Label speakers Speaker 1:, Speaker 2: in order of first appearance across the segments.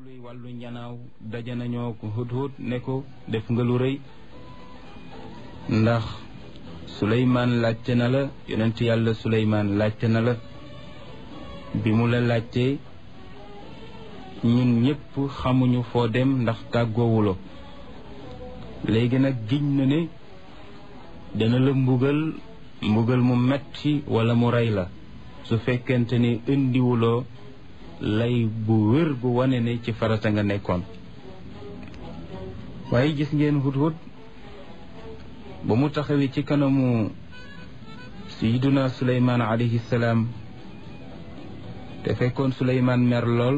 Speaker 1: luy wàllu njanaaw daje nañoo ko hudhud ne ko def nga lu rëy ndax suleymaan laajte na la yonent yàlla suleymaan laajte na la bi mu la laajtee ñun ñépp xamuñu foo dem ndax tàggoowuloo léegi nag giñ na ne dana la mbugal mbugal mu metti wala mu rey la su fekkente ni indiwuloo lay bu wér bu wane ne ci farata nga nekkoon waaye gis ngeen hudhud ba mu taxawee ci kanamu sayiduna suleymaan alayhi salaam te fekkoon suleymaan mer lool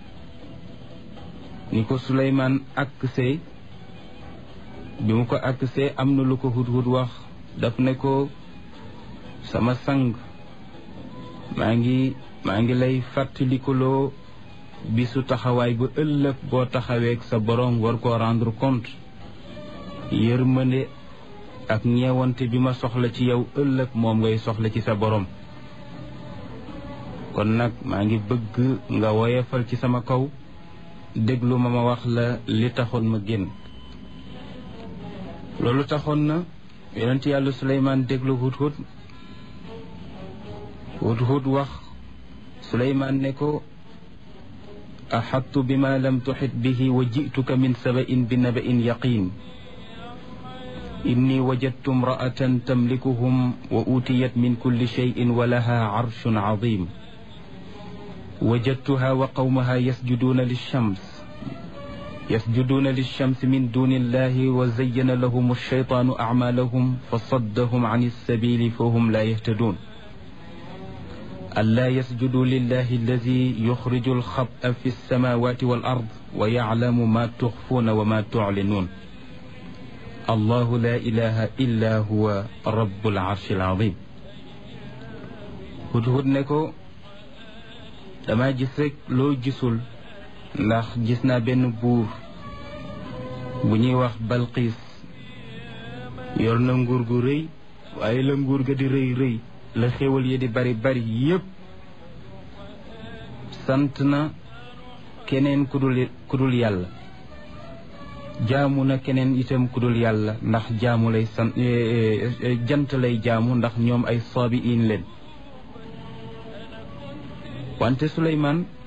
Speaker 1: ni ko suleymaan aksee bi mu ko aksee am na lu ko hudhud wax daf ne ko sama sang maa ngi maa ngi lay fàttalikuloo bisu taxawaay bu ëllëg boo taxaweek sa boroom war koo rendre compte yërmande ak ñeewante bi ma soxla ci yow ëllëg moom ngay soxla ci sa boroom kon nag maa ngi bëgg nga woyefal ci sama kaw déglu ma ma wax la li taxoon ma génn loolu taxoon na yonent yàlla Suleymaan déglu hudhud hudhud wax suleymaan ne ko axattu bima lam tuxit bihi wa jituka min sabain bi nabain yaqin inni wajadtu imraatan tamlikuhum wa utiyat min kulli cheyin wa laha carshun cadim wajadtuha wa qawmaha yasjuduuna lilshams yasjuduuna lilshams min duni illahi wa zayyana lahum alcheytaanu acmaalahum fa saddahum can alsabili fa hum laa yahtaduun ألا يسجدوا لله الذي يخرج الخبأ في السماوات والأرض ويعلم ما تخفون وما تعلنون الله لا إله إلا هو رب العرش العظيم hudhud ne ko dama gis rek loo gisul ndax gis naa benn buur bu ñuy wax Balqiis yor na nguur gu rëy waaye la nguur ga di rëy rëy la xéwal yi di bari bari yépp sant na keneen ku dul ku dul yàlla jaamu na keneen itam ku dul yàlla ndax jaamu lay sant jant lay jaamu ndax ñoom ay saabi in leen wante Suleymaan